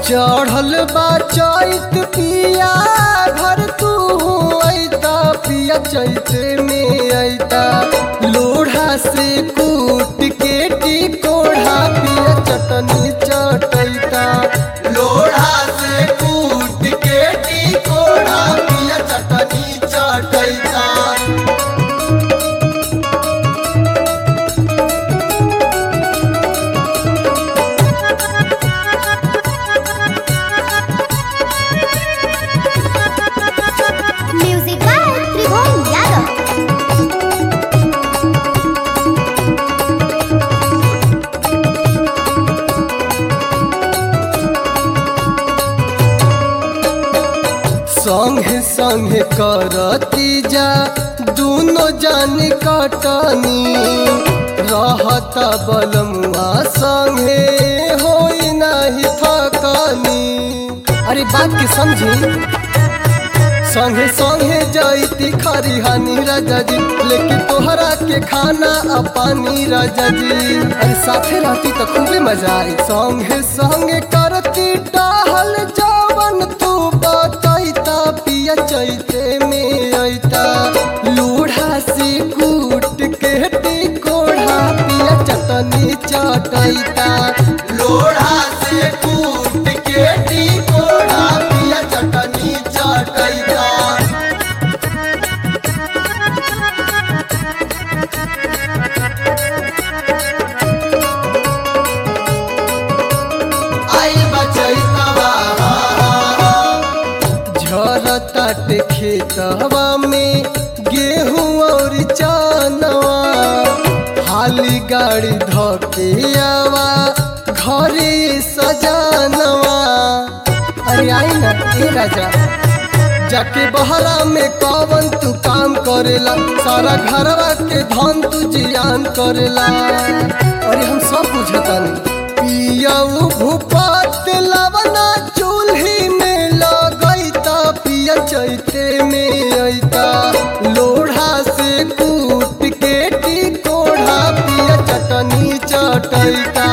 चढ़ल बा चैत पिया घर तू ऐता पिया चैत में ऐता लोढ़ा से कूट के टिकोढ़ा पिया चटनी चटैता लोढ़ा से कूट के टिकोढ़ा पिया चटनी चटैता म्यूजिक बाय त्रिभुवन यादव संगे संगे करती जा दोनों जान कटनी रहता बलमुआ संगे होई नाही थकनी अरे बात के समझी संगे संगे जाइती खरिहानी राजा जी लेकिन तोहरा के खाना आ पानी राजा जी अरे साथे रहती तो खूबे मजा आई संगे संगे करती टहल जवन तू बतैता पिया चैते में ऐता लूढ़ा से कूट के टिकोढ़ा पिया चटनी चटैता लोढ़ा से कूट के टिकोढ़ा पिया चटनी चटैता आई बचैतवा झरताट खेतवा में गेहूं और चनवा हाली गाड़ी धके आवा घरे सजानवा अरे आई ना ए राजा जाके बहरा में कवन तू काम करेला सारा घरवा के धन तू जियान करेला अरे हम सब बुझतानी पियऊ भूपत लवना चूल्ही में लगैता पिया चैते में ऐता लोढ़ा से कूट के टिकोढ़ा पिया चटनी चटैता